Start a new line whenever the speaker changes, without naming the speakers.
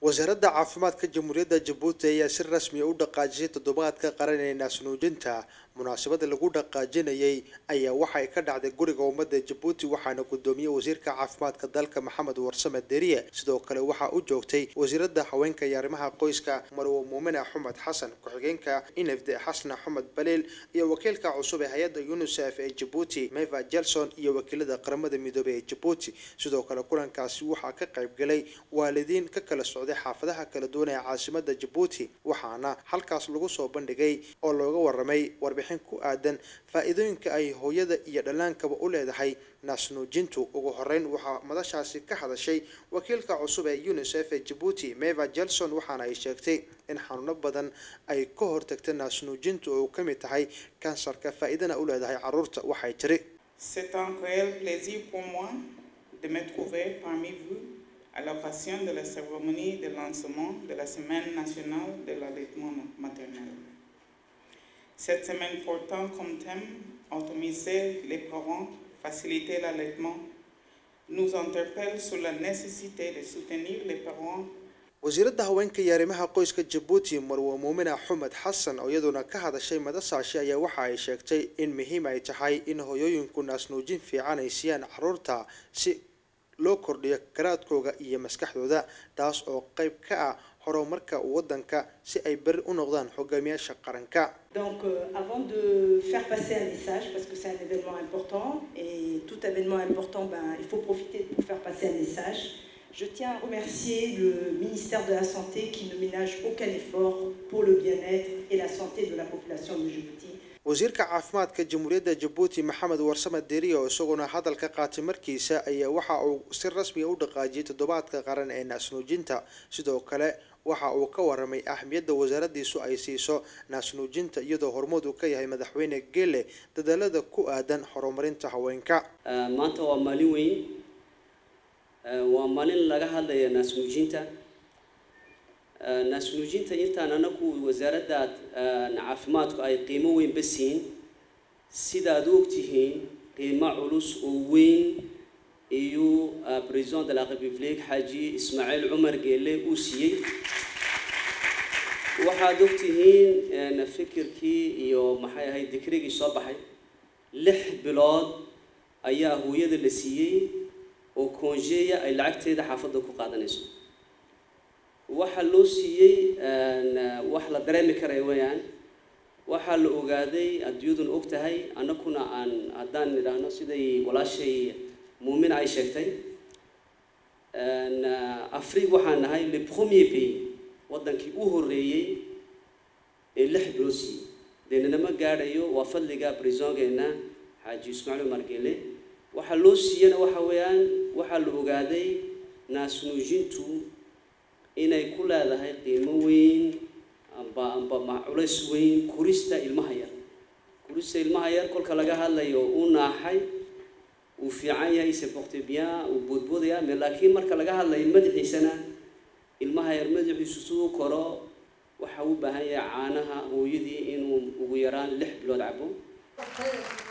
wasaaradda caafimaadka jamhuuriyadda jabuuti ayaa si rasmiya u dhaqaajisay toddobaadka qaran ee naasnuujinta munaasabada lagu dhaqaajinayay ayaa waxay ka dhacday guriga ummadda jabuuti waxaana gudoomiyey wasiirka caafimaadka dalka maxamed warsame deriye sidoo kale waxaa u joogtay wasiirada haweenka iyo arrimaha qoyska marwo muumine axmed xasan ku-xigeenka inafde xasan axmed baliil iyo wakiilka cusub ee hay-adda unisef ee jabuuti meva jelson iyo wakiilada qaramada midoobey ee jabuuti sidoo kale kulankaasi waxaa ka qayb galay waalidiin ka kala socday xaafadaha kala duwan ee caasimada jabuuti waxaana halkaas lagu soo bandhigay oo looga waramay warbixin ku aadan faa-iidooyinka ay hooyada iyo dhallaankaba u leedahay naasnuujintu ugu horeyn waxaa madashaasi ka hadashay wakiilka cusub ee unisef ee jabuuti meva jelson waxaana ay sheegtay in xanuuno badan ay ka hortagta naasnuujintu oo ka mid tahay kansarka faa-iidana u leedahay caruurta waxay tiri
C'est un réel plaisir pour moi de me trouver parmi vous à l'occasion de la cérémonie de lancement de la Semaine nationale de l'allaitement maternel. Cette semaine portant comme thème Autonomiser les parents, faciliter l'allaitement, nous interpelle sur la nécessité de soutenir les parents
wasiiradda haweenka iyo arrimaha qoyska jabuuti marwo muumine axmed xasan oo iyaduna ka hadashay madasaashi ayaa waxa ay sheegtay in muhiim ay tahay in hooyooyinku naasnuujin fiican ay siiyaan caruurta si loo kordhiyo garaadkooga iyo maskaxdooda taas oo qayb ka ah horumarka wadanka si ay beri u noqdaan hogaamiyaasha qaranka
Donc, euh, avant de faire passer un message, parce que c'est un événement important, et tout événement important, ben, il faut profiter pour faire passer un message, je tiens à remercier le ministère de la Santé qui ne ménage aucun effort pour le bien-être et la santé de la population de Djibouti.
wasiirka caafimaadka jamhuuriyadda jabuuti maxamed warsame deriye oo isaguna hadalka qaatay markiisa ayaa waxa uu si rasmiya u dhaqaajiyay toddobaadka qaran ee naasnuujinta sidoo kale waxa uu ka waramay ahmiyadda wasaaradiisu ay siiso naasnuujinta iyadoo hormood uu ka yahay madaxweyne gele dadaalada ku aadan horumarinta haweenka
maanta waa maalin weyn waa maalin laga hadlaya naasnuujinta naasnuujinta intaan anagu wasaaradda caafimaadku ay qiimo weynba siin sidaad u ogtihiin qiimo culus oo weyn iyo president de la république xaaji ismaaciil cumar geele uu siiyey waxaad ogtihiin fikirkii iyo maxay ahayd dikrigii soo baxay lix bilood ayaa hooyada la siiyey oo koonjeeya ay lacagteeda xaafadda ku qaadanayso waxaa loo siiyey wax la dareemi karaya weyaan waxaa la ogaaday adduunyaduna og tahay annaguna aan haddaan nidhaahno siday walaashay muumin ay sheegtay afrique waxaan nahay le premier pays waddankii u horreeyey ee lix bilood siiyey deenanama gaadhayo waa fadliga brisongeena xaaji ismaaciil umar gele waxaa loo siiyana waxa weeyaan waxaa la ogaaday naasnuujintu inay ku leedahay qiimo weyn amba amba culays weyn kurista ilmaha yar kurista ilmaha yar kolka laga hadlayo uu naaxay uu fiican yahay se porte bien uu boodboodaya me laakiin marka laga hadlayo madaxiisana ilmaha yar madaxiisu siduu koro waxa u baahan yahay caanaha hooyadii inuu ugu yaraan lix bilood cabo